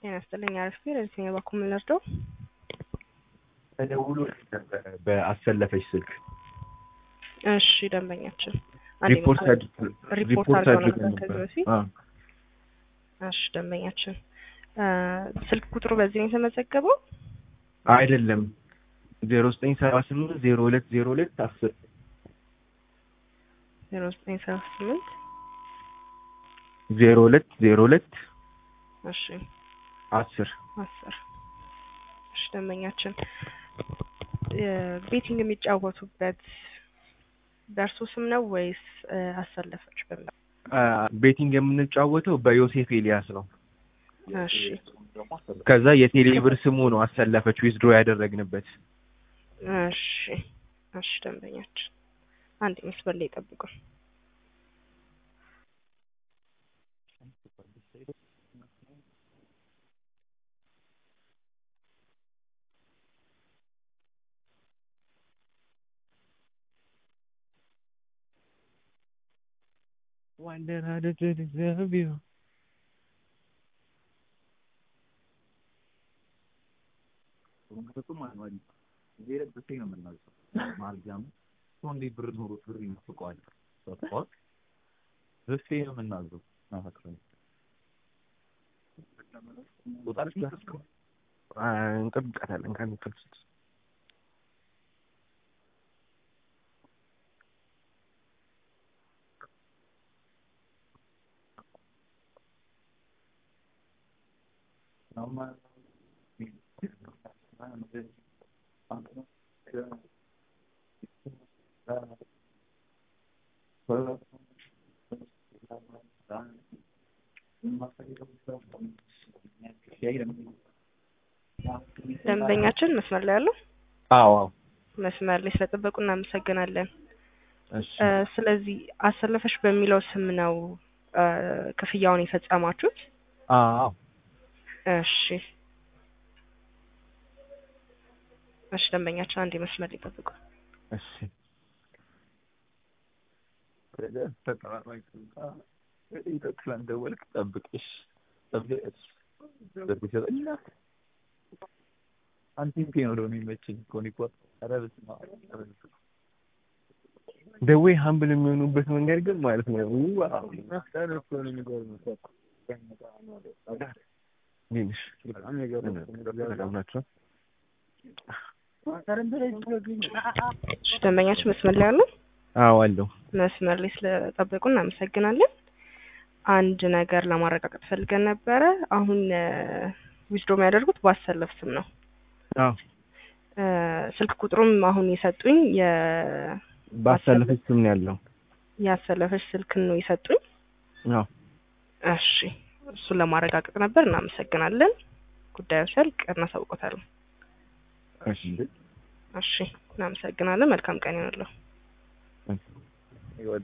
ጤና ይስጥልኝ። አሪፍ ነው። ለዚህ ነው ባኩም ልርዳው። ተደውሎ ነበረ በአሰለፈች ስልክ እሺ፣ ደንበኛችን ሪፖርት ሪፖርት አድርገው ነበር ከዚህ በፊት። አዎ እሺ፣ ደንበኛችን ስልክ ቁጥሩ በዚህ ነው የተመዘገበው። አይደለም ዜሮ ዘጠኝ ሰባ ስምንት ዜሮ ሁለት ዜሮ ሁለት አስር ዜሮ ዘጠኝ ሰባ ስምንት ዜሮ ሁለት ዜሮ ሁለት እሺ አስር አስር እሺ ደንበኛችን ቤቲንግ የሚጫወቱበት በእርሱ ስም ነው ወይስ አሰለፈች በሚል? ቤቲንግ የምንጫወተው በዮሴፍ ኤልያስ ነው። እሺ ከዛ የቴሌብር ስሙ ነው አሰለፈች ዊዝድሮ ያደረግንበት። እሺ እሺ ደንበኛችን አንድ መስመር ላይ ጠብቁ። Wonder how to deserve you. ብር ኖሮ ብር ይመስቀዋል ሰጥቷል ዘሴ ነው የምናዘው ናፈክረኝ ወጣለች ላስከ እንጠብቃታለን ከሚፈልሱት ደንበኛችን መስመር ላይ ያለው አዎ አዎ መስመር ላይ ስለጠበቁ እናመሰግናለን። እሺ ስለዚህ አሰለፈሽ በሚለው ስም ነው ክፍያውን የፈጸማችሁት? አዎ እሺ እሺ ደንበኛችን አንድ መስመር ላይ ጠብቁ። እሺ ይጠቅላን ደወልክ ጠብቅሽ ጠብቅሽ ጠብቅ ይሰጠኝ አንቲም ፔ ነው ደግሞ የሚመችኝ ኮኒኮ ኧረ በስመ አብ ኧረ በስመ አብ ደዌ ሀምብል የሚሆኑበት መንገድ ግን ማለት ነው ዋው ትንሽ ሰላም ናቸው። እሺ ደንበኛችን መስመር ላይ ያለው አዎ አለው። መስመር ላይ ስለጠበቁ እናመሰግናለን። አንድ ነገር ለማረጋገጥ ፈልገን ነበረ። አሁን ዊዝድሮ የሚያደርጉት በአሰለፍ ስም ነው። አዎ ስልክ ቁጥሩም አሁን የሰጡኝ የ ባሳለፈች ስም ነው ያለው። ያሰለፈች ስልክን ነው የሰጡኝ። አዎ እሺ እሱን ለማረጋገጥ ነበር። እናመሰግናለን። ጉዳዩ ሲያልቅ እናሳውቆታለን። እሺ እሺ እናመሰግናለን። መልካም ቀን ይሆንልዎ።